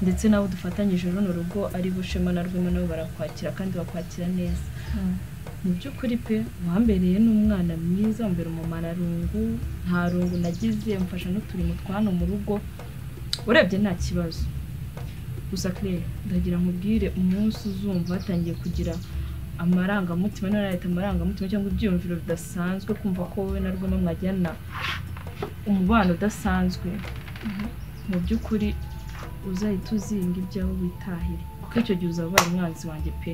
ndetse n'abo dufatanyije runo rugo ari bo shema na rwema nabo barakwakira kandi bakwakira neza mu by'ukuri pe wambereye n'umwana mwiza wambere umumararungu nta rungu nagize mfasha n'uturimo twa hano mu rugo urebye nta kibazo gusa claire ndagira nkubwire umunsi uzumva hatangiye kugira amarangamutima niba narahita amarangamutima cyangwa ibyiyumviro bidasanzwe kumva ko wowe na rwema mwajyana umubano udasanzwe mu by'ukuri uzahita uzinga ibyawe witahire kuko icyo gihe uzaba ubaye umwanzi wanjye pe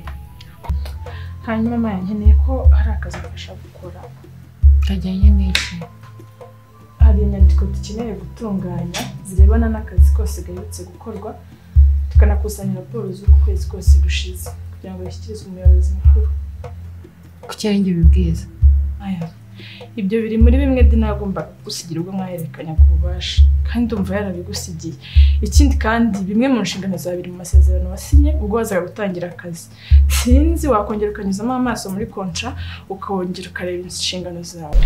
hanyuma mama nkeneye ko hari akazi mbasha gukora kajyanye n'iki hari inyandiko dukeneye gutunganya zirebana n'akazi kose gaherutse gukorwa tukanakusanya raporo z'uko kwezi kose gushize kugira ngo bashyikirizwe umuyobozi mukuru kuki ari njye ubibwiza aya ibyo biri muri bimwe de nagombaga kugusigira ubwo mwahererekanyaga ububasha kandi ndumva yarabigusigiye ikindi kandi bimwe mu nshingano za biri mu masezerano wasinye ubwo wazaga gutangira akazi sinzi wakongera ukanyuzamo amaso muri kontra ukongera ukareba inshingano zawe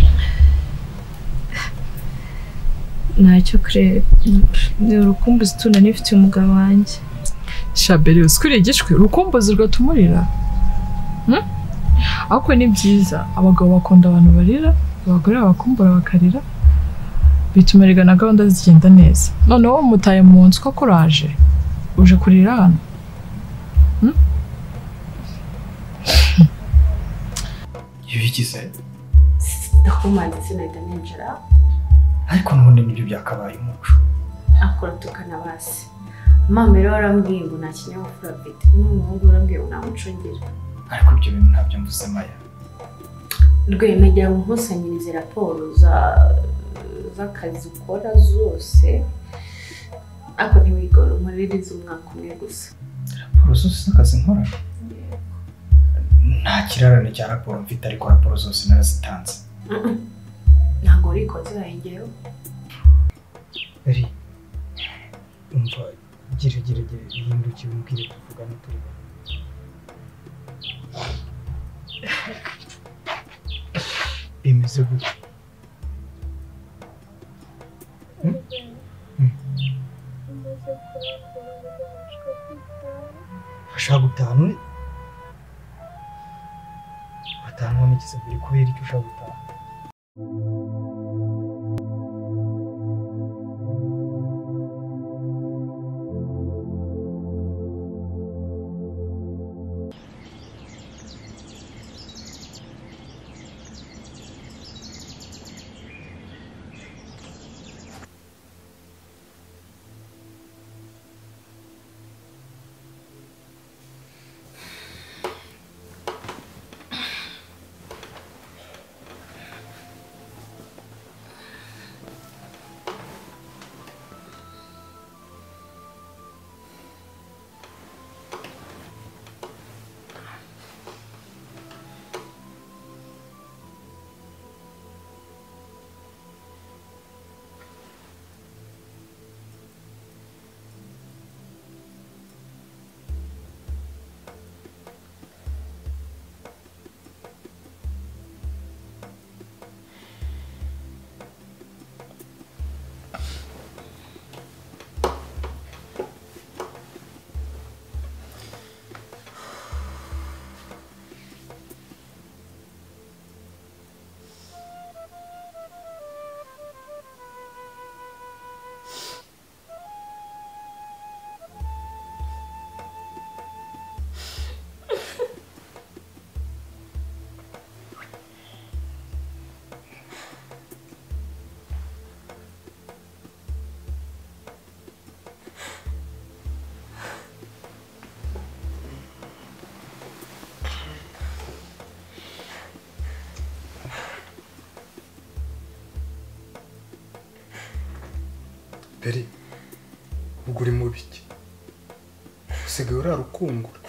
ntacyo claire ni urukumbuzi tunanifitiye umugabo wanjye shabere uzikwiriye igishwi urukumbuzi rwatumurira Hmm? ariko ni byiza abagabo bakunda abantu barira abagore babakumbura bakarira bituma erega na gahunda zigenda neza noneho mutaye mu nzu ko kuraje uje kurira hano Hmm? ibigize ndakumanza sinahita ninjira ariko n'ubundi nibyo byakabaye umuco akora tukana basi mama rero warambwiye ngo nta kinyabupfura afite n'umuhungu warambwiye ngo ntamucungira ariko ibyo bintu ntabyo mvuze maya rwema jya nkusanyirize raporo za z'akazi ukora zose ariko ntiwigore umurire iz'umwaka umwe gusa raporo zose z'akazi nkora nta kirarane cya raporo mfite ariko raporo zose narazitanze Mm-mm. ntabwo uri konzirahengero ri umva gira gira gira ihindukire umubwire tuvugane turi kumwe. bimeze gute ushaka gutaha none wataha none gisabiri kubera icyo ushaka gutaha Beri ubwo uri mu biki usigaye urarukungura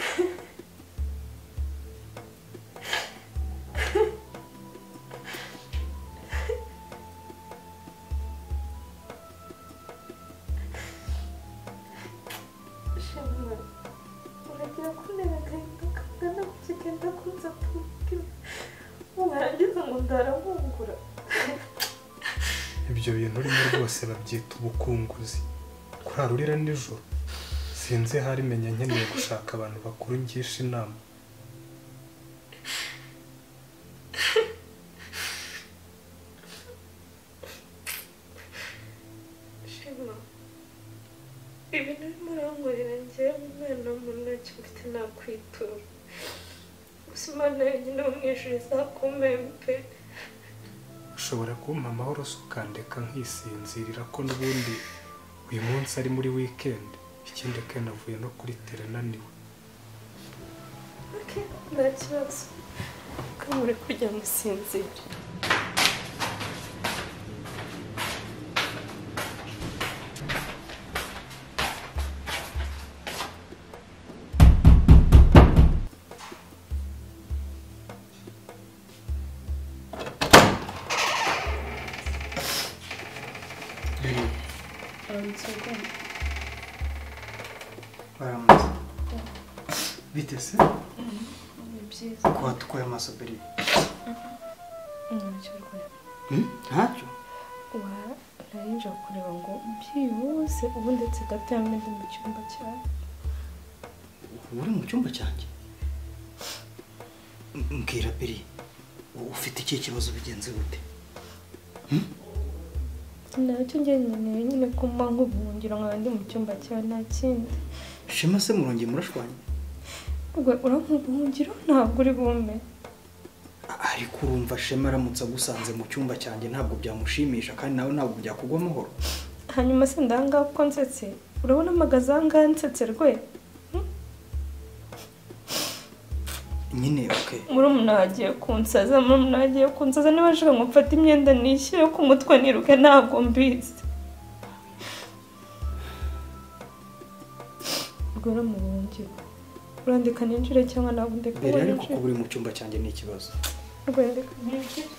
shema uragira kuntera agahinda kangana gutya ugenda kunza kumubwira warangiza ngo ndaramumbura ibyo bintu urimo rwose babyita ubukunguzi kurara urira nijoro sinzi ahari menya nkeneye gushaka abantu bakuru ngisha inama shema ibintu urimo urankorera njyewe umwana muntoki mfite nakwitura gusa imana yonyine wamwishyura izakomeye pe ushobora kumpa amahoro se ukandeka nkisinzirira ko n'ubundi uyu munsi ari muri wikendi ikindi kandi avuye no kuri tere ananiwe oke nta kibazo ko muri kujya musinzira baramutse bite se ko watukuye amaso mbere ntacyo narayinjira kureba ngo byihuse ubu ndetse gato yamwe ndi mu cyumba cyawe ubu uri mu cyumba cyanjye M- mbwira biri ufite ikihe kibazo bigenze gute nacyo njye nkeneye nyine ko mba nk'ubuhungiro nkaba ndi mu cyumba cyawe nta kindi shema se murongeye murashwanye rwe urampa ubuhungiro ntabwo uri bume A- ariko urumva shema aramutse agusanze mu cyumba cyanjye ntabwo byamushimisha kandi nawe ntabwo byakugwa amahoro hanyuma se ndahangaha uko nsetse urabona amagaza ahangaha nsetse rwe nyine oke murumuna wagiye kunsaza murumuna wagiye kunsaza niba ashaka ngo mfate imyenda nishyire ku mutwe niruke ntabwo mbizi rwara mu buhungiro urandika ninjire cyangwa ntabwo ndeka mbere ngo ariko kuba ninjire uri mu cyumba cyanjye ni ikibazo rwandika ninjire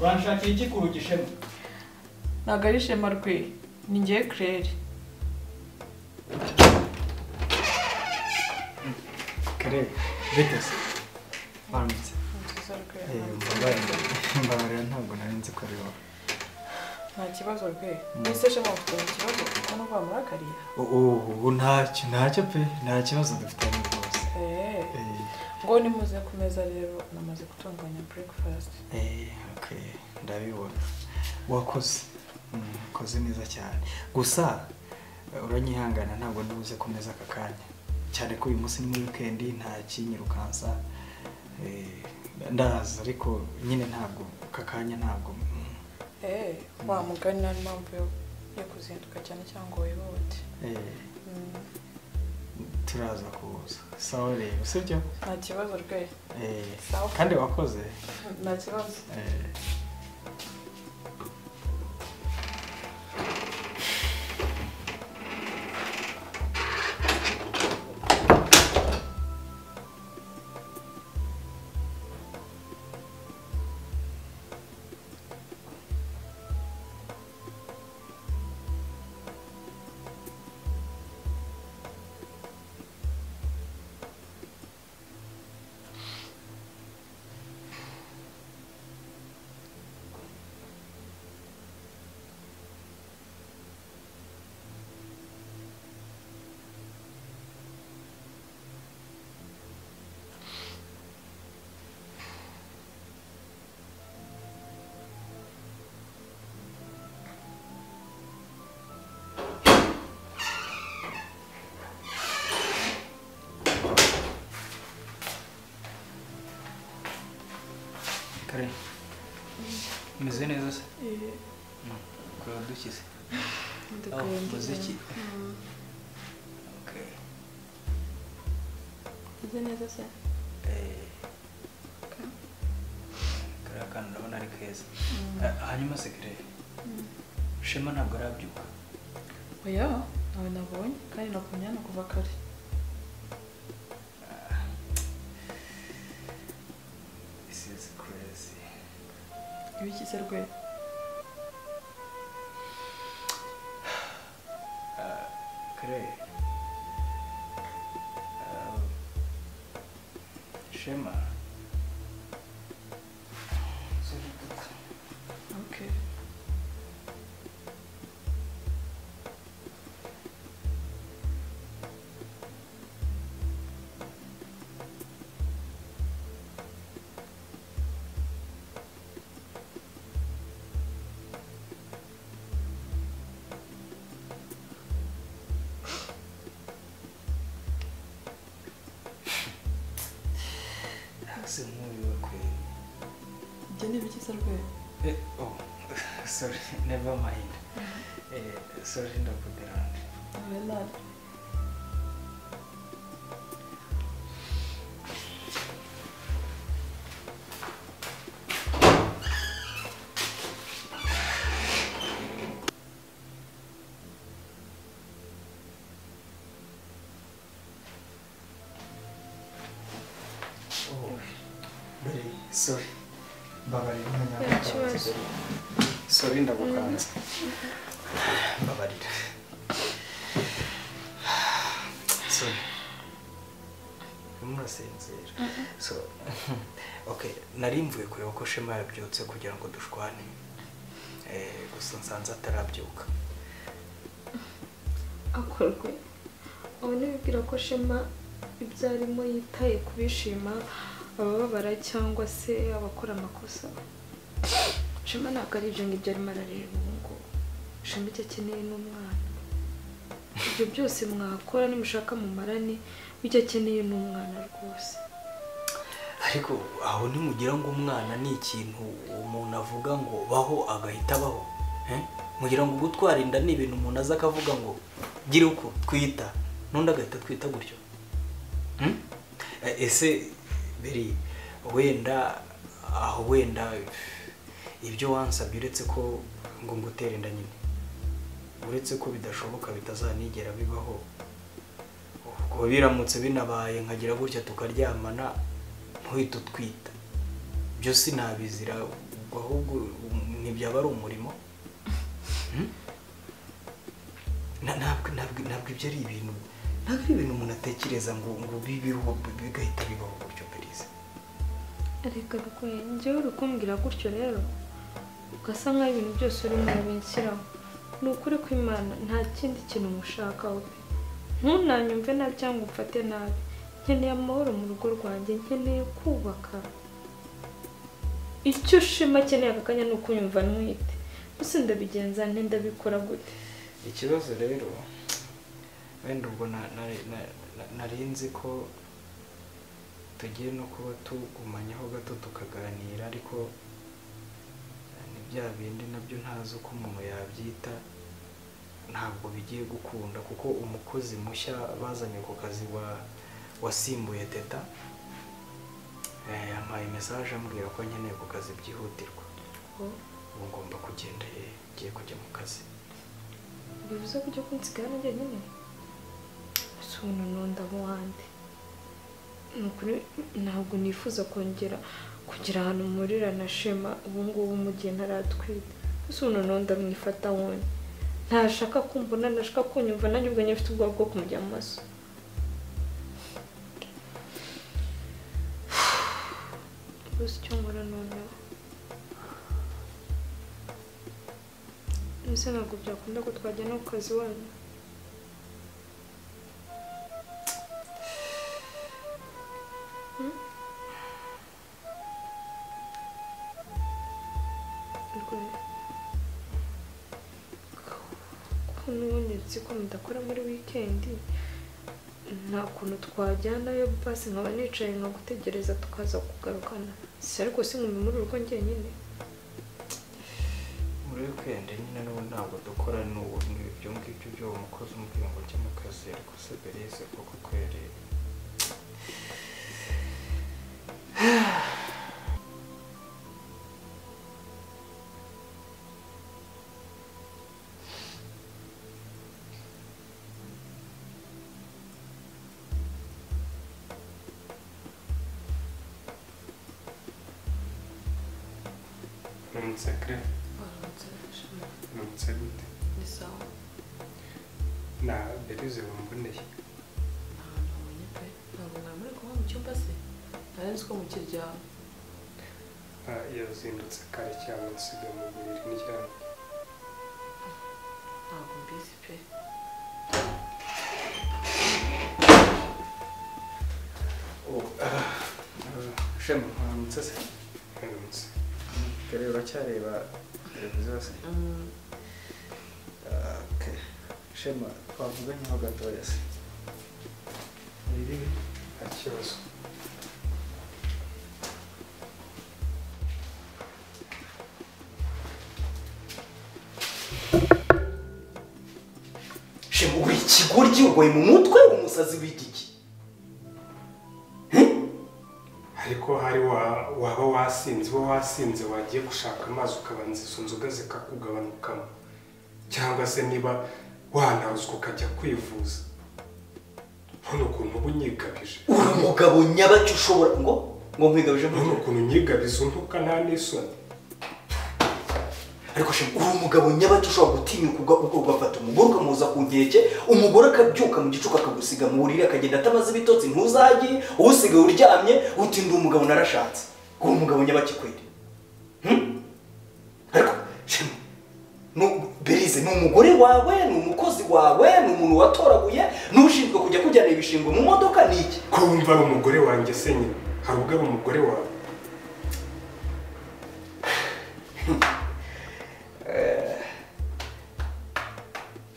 uranshakira iki ku rugi shema ntabwo ari ishema rwe ni ngewe kirere kare bite se baramutse mbabarira ntabwo nari nzi ko ari wowe nta kibazo rwe mbese shema ufite ikibazo kuko no kwa murakariya ubu ntacyo ntacyo pe nta kibazo dufitanye rwose eee Eh, ngo nimuze ku meza rero namaze gutunganya breakfast eh, okay, ndabibona wakoze Mm, wakoze neza cyane gusa eh, uranyihangana ntabwo ndubuze komeza aka kanya cyane ko uyu munsi ni muri wikendi nta kinyirukansa Eh, ndaza ariko nyine ntabwo aka kanya ntabwo mm, eee wa mugani nta mpamvu yo- yo kuzinduka cyane cyangwa ngo wihute eh, Mm, turaza kuza sawa rero sibyo nta kibazo rwe Eh, Sawa. kandi wakoze nta kibazo Eh, kare umeze neza se kureba dukize aho umuziki Okay. Meze neza se Eh. kariya kantu urabona ari keza Ah, hanyuma sekirere shema ntabwo arabyuka oya nawe nabonye kandi nakumye hano kuva kare this is crazy ibikize rwe kare Ah, shema okay ntase nk'uyu kweri ibyo ni ibikize rwe Eh, oh, sorry, never mind. Eh, sorry, ndakuderanje. nawe nari Oh, very sorry. Mbabarira umwanya Nta wagukanze. kibazo. Sorry, ndagukanze. Mbabarira. Sorry. Urimo urasinzira. So, okay, nari mvuye kureba ko Shema yabyutse kugira ngo dushwane. Eh, gusa nsanze atarabyuka. akorwe ubu ntibibwira ko shema ibyo arimo yitaye ku bishima abababara cyangwa se abakora amakosa shema ntabwo ari ibyo ngibyo arimo arareba ubu ngubu shema icyo akeneye ni umwana ibyo byose mwakora nimushaka mumarane we icyo akeneye ni umwana rwose ariko aho nimugira ngo umwana ni ikintu umuntu avuga ngo baho agahita abaho eh? mugira ngo gutwara inda ni ibintu umuntu aza akavuga ngo gira uko twita n'undi agahita twita gutyo Hmm? Eh, ese beri wenda aho wenda ibyo wansabye uretse ko ngo ngutere inda nyine uretse ko bidashoboka bitazanigera bibaho ubwo biramutse binabaye nkagira gutya tukaryamana ntuhite utwita byo sinabizira ubwo ahubwo um, ntibyaba ari umurimo Hmm? Na- ntabwo ntabwo ntabwo ibyo ari ibintu ntabwo ari ibintu umuntu atekereza ngo ngo bibiho bigahita bibaho gutyo berize reka rwe njyewe uri kumbwira gutyo rero ugasa nk'aho ibintu byose urimo urabishyiraho ni ukuri ko imana nta kindi kintu mushakaho pe ntunanyumve nabi cyangwa umfate nabi nkeneye amahoro mu rugo rwanjye nkeneye kubaka icyo ushima akeneye aka kanya ni ukunyumva ntwite gusa ndabigenza nte ndabikora gute ikibazo rero wenda ubwo na- na- na- na- nari nzi ko tugiye no kuba tugumanyaho gato tukaganira ariko eh, ni bya bindi nabyo ntazi uko umuntu yabyita ntabwo bigiye gukunda kuko umukozi mushya bazanye ku kazi wa wasimbuye teta eh, yampaye mesaje ambwira ko nkeneye ku kazi byihutirwa ubu ngomba kugenda eh, ngiye kujya mu kazi bivuze ko ujya kunsigara nanjye nyine gusa ubu nunda mu wandi Ni ukuri ntabwo nifuza kongera kugira ahantu murira na shema ubu ngubu mu gihe ntaratwite gusa ubu nunda mwifata wundi ntashaka kumbona ntashaka kunyumva nanjye ubwo nyine mfite ubwoba bwo kumujya mu maso gusa icyo nkora noneho mbese ntabwo byakunda ko twajyana ku kazi wanyu Hmm? Rwe. ko n'ubundi nzi ko mudakora muri wikendi nta kuntu twajyanayo basi nkaba nicaye nkagutegereza tukaza kugarukana si ariko sinkumi muri urugo njyenyine muri wikendi nyine n'ubu ntabwo dukora n'ubu ibyo ngibyo by'uwo mukozi umubwira ngo ujye mu kazi ariko se berize kuko kweri uramutse kare uramutse gute ni sawa na berize wamboneye ntabwo nabonye pe ntabwo mwari muri kuba mu cyumba se nari nzi ko mukiryama Ah, yazindutse kare cyane nsiga mu buriri ndyamye ntabwo mbizi pe shema uramutse se uramutse kare uracyareba televiziyo se Mm, Ah, okay. shema twavuganyeho gatoya se nta kibazo shema uri ikigoryi urwaye mu mutwe umusazi w'igiki ariko hari wa- waba wasinze uba wasinze wagiye gushaka amazi ukabanza izo nzoga zikakugabanukamo cyangwa se niba wanawuzwa ukajya kwivuza ntuno ukuntu uba unyigabije uri umugabo nyabaki ushobora ngo ngo nkwigabije mu ntuno ukuntu unyigabiza untuka nta n'isoni ariko shema uri umugabo nyabaki ushobora gutinyuka uga- uga- ugafata umugore ukamuza ku nkeke umugore akabyuka mu gicuku akagusiga mu buriri akagenda atamaze ibitotsi ntuzagire uwusigaye uryamye uti ndi umugabo narashatse uri umugabo nyabaki kweri Hmm? ariko shema nu- berize ni umugore wawe ni umukozi wawe ni umuntu watoraguye n'ushinzwe kujya kujyana ibishingwe mu modoka ni iki ko wumva ari umugore wanjye se nyine hari ubwo ari umugore wawe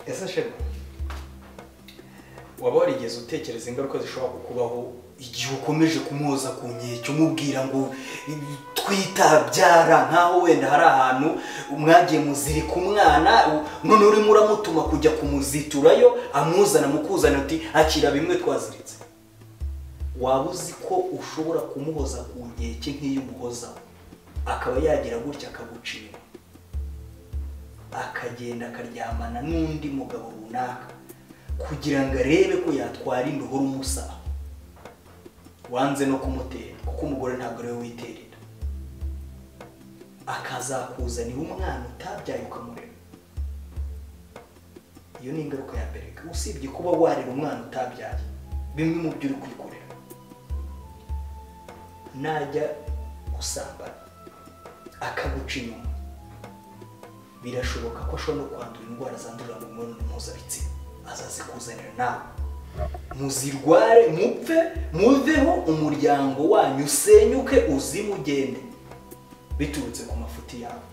ese shema waba warigeze utekereza ingaruka zishobora kukubaho igihe ukomeje kumwoza ku nkeke umubwira ngo twitabyara nk'aho wenda hari ahantu mwagiye muzirika umwana none urimo uramutuma kujya kumuziturayo amuzana mukuzana uti akira bimwe twaziritse waba uzi ko ushobora kumuhoza ku nkeke nk'iyo umuhozaho akaba yagira gutya akagucira akagenda akaryamana n'undi mugabo runaka kugira ngo arebe ko yatwara indohora umusaba wanze no kumutera kuko umugore ntabwo ariwe witerera akazakuzanira umwana utabyaye ukamurera iyo ni ingaruka ya mbere usibye kuba warera umwana utabyaye bimwe mu byo uri kwikorera najya gusambana akaguca inyuma birashoboka ko ashobora no kwandura indwara zandurira mu mibonano mpuzabitsina azazikuzanira nawe muzirware mupfe muveho umuryango wanyu usenyuke uzime ugende biturutse ku mafuti yawe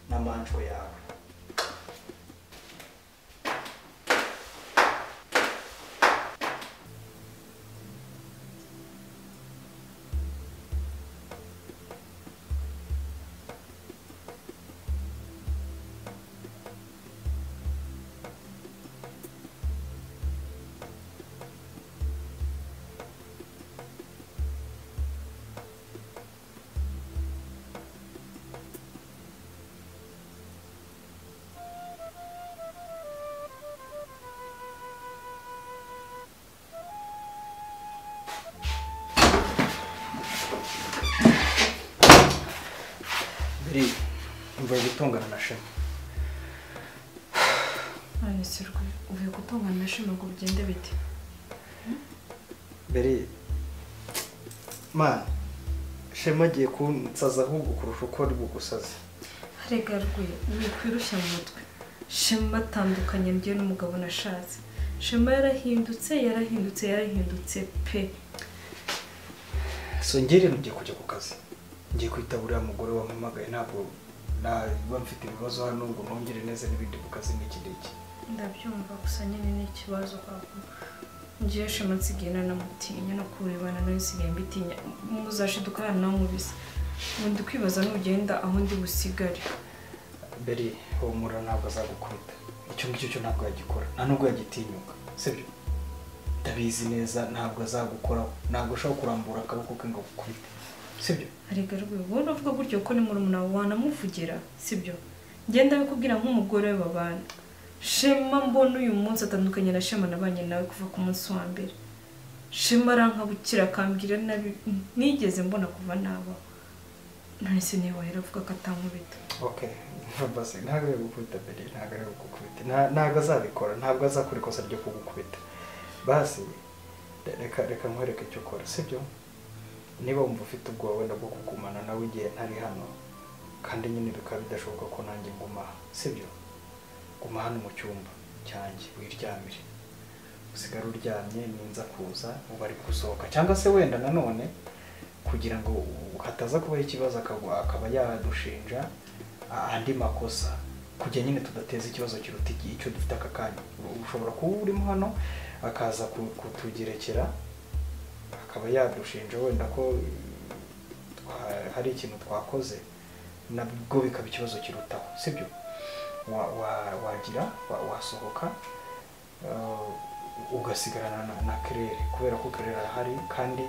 n'amanjwe yawe mbere mvuye gutongana na shema nonese rwe uvuye gutungana ashima ngo bigende bite mbere mani shema agiye kunsaza ahubwo kurusha uko ari bugusaze rega rwe ni ukwirushya mu mutwe shema atandukanye njye n'umugabo nashatse shema yarahindutse yarahindutse yarahindutse pe so njye rero ngiye kujya ku kazi ngiye kwita uriya mugore wampamagaye ntabwo naba mfite ibibazo hano ngo nongere neza n'ibindi ku kazi n'iki n'iki ndabyumva gusa nyine ni ikibazo kwavuga ngewe shema nsigaye nanamutinya no kurebana nawe nsigaye mbitinya muzashiduka hano nawe mubise nkunda kwibaza nugenda aho ndi busigare mbere humura ntabwo azagukubita icyo ngicyo cyo ntabwo yagikora nta nubwo yagitinyuka sibyo ndabizi neza ntabwo azagukoraho ntabwo ashobora kurambura akaboko ke ngo agukubite sibyo arega rwe wowe uravuga gutyo ko ni murumuna wawe wanamuvugira sibyo ngenda kubwira nk'umugore we babana shema mbona uyu munsi atandukanye na shema nabanye nawe kuva ku munsi wa mbere shema arankabukira akambwira nabi nigeze mbona kuva naba none se niba wahera avuga ko atankubita okay basi ntabwo ari gukubita mbere ntabwo ari gukubita nta- ntabwo azabikora ntabwo azakora ikosa ryo kugukubita basi re- reka reka nkwereke icyo ukora sibyo niba wumva ufite ubwoba wenda bwo kugumana nawe igihe ntari hano kandi nyine bikaba bidashoboka ko nanjye nguma aha sibyo guma hano mu cyumba cyanjye wiryamire usigare uryamye ninza kuza uba ari gusohoka cyangwa se wenda nanone kugira ngo hataza kubaho ikibazo akagwa akaba yadushinja a- andi makosa kujya nyine tudateza ikibazo kiruta igihe icyo dufite aka kanya ushobora kuba urimo hano akaza ku- kutugerekera akaba yadushinja wenda ko twa- hari ikintu twakoze nabwo bikaba ikibazo kirutaho sibyo wa- wa- wagira wa- wasohoka eh, ugasigarana na- na kerere kubera ko kerere arahari kandi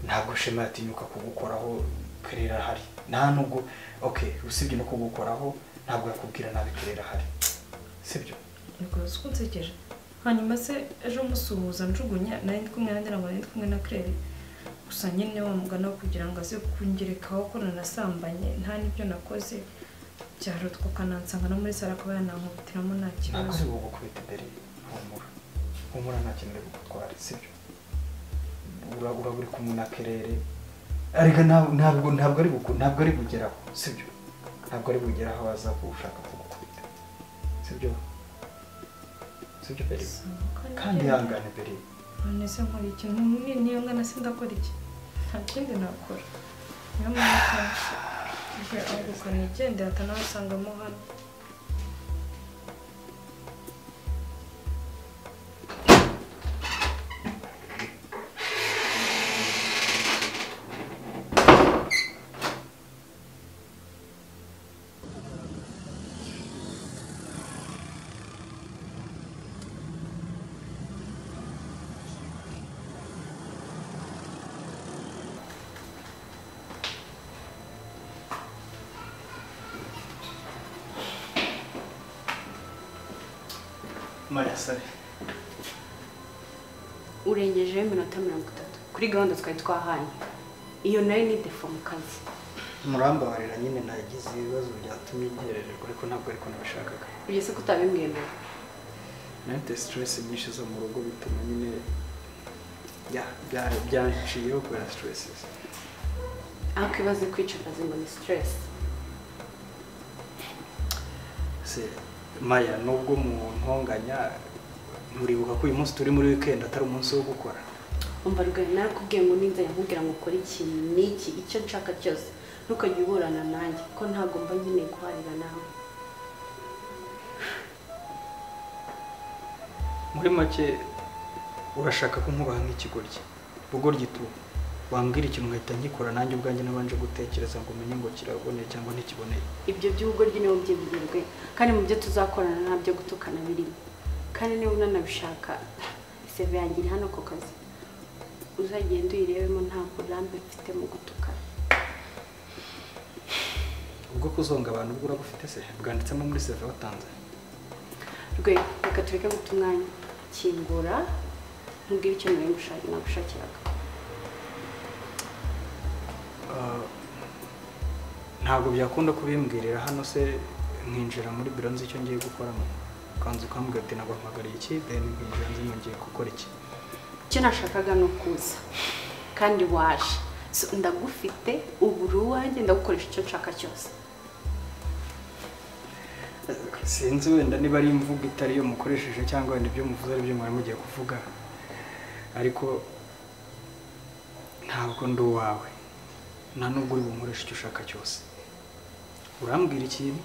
ntabwo shema yatinyuka kugukoraho kerere arahari nta nubwo okay usibye no kugukoraho ntabwo yakubwira nabi kerere ahari sibyo rwose uko nsekeje hanyuma se ejo musuhuza njugunya nari ndi kumwe nanjye ntabwo nari ndi kumwe na kirere gusa nyine wamugana kugira ngo aze kungerekaho ko nanasambanye nta n'ibyo nakoze byarutwa akanansanga no muri saro akaba yanankubitiramo nta ntabwo kibazo uri bugukubita imbere humura humura nta kintu uri bugutware sibyo Ura- uraba uri kumwe na kerere ariko nta- ntabwo ntabwo ari buku- ntabwo ari bugeraho sibyo ntabwo ari bugeraho aza gushaka kugukubita sibyo sibyo mbere kandi ihangane mbere none se nkora iki ntumwe niyo ngana se ndakora iki nta kindi nakora niyo mpamvu nje aho gukora igendera atanasangamo hano marasare urengejeho iminota mirongo itatu kuri gahunda twari twahanye iyo nayo ni defo mu kazi murambabarira nyine nagize ibibazo byatumye ngerererwa ariko ntabwo ariko nabishakaga ugeze ko utabimbwiye mbere nanite siteresi nyinshi zo mu rugo bituma nyine ya- bya- byanciyeho kubera siteresi ariko ibaze kwica akazi ngo ni siteresi se maya nubwo mu ntonganya nturibuka ko uyu munsi turi muri wikendi atari umunsi wo gukora umva rugari narakubwiye ngo ninza yakubwira ngo ukore ikintu n'iki icyo nshaka cyose ntukajye uburana nanjye ko ntabwo mba nkeneye guharira nawe muri make urashaka ko nkubaha nk'ikigoryi bugoryi tu wambwira ikintu nkahita ngikora nanjye ubwanjye nabanje gutekereza ngo umenye ngo kiraboneye cyangwa ntikiboneye ibyo by'ubwo niwo byibwirwe kandi mu byo tuzakorana nta byo gutukana birimo kandi niba unanabishaka iseve yanjye iri hano ku kazi uzagenda uyirebemo nta burambe mfite mu gutukana ubwo kuzonga abantu bwo urabufite se bwanditsemo muri seve watanze rwe reka tureke guta umwanya kingura nkubwire icyo nari gushaka nagushakiraga Ah, ntabwo byakunda kubimbwirira hano se nkinjira muri biro nzi icyo ngiye gukoramo ukanza ukambwira ati naguhamagariye iki then nkinjira nzi ngo ngiye gukora iki icyo nashakaga ni ukuza kandi waje So, ndagufite ubura uwanjye ndagukoresha icyo nshaka cyose sinzi wenda niba ari imvugo itari yo mukoresheje cyangwa wenda ibyo muvuze ari byo mwari mugiye kuvuga ariko ntabwo ndi uwawe nta nubwo uri bunkoresha icyo ushaka cyose urambwira ikintu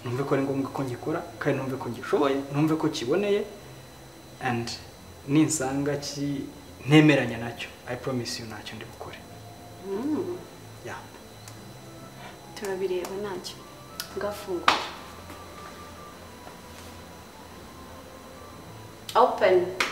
numve ko ari ngombwa ko ngikora kandi numve ko ngishoboye numve ko kiboneye and ninsanga ki ntemeranya nacyo i promise you ntacyo ndi bukore Mm, Yeah. turabireba ntacyo ngafungura open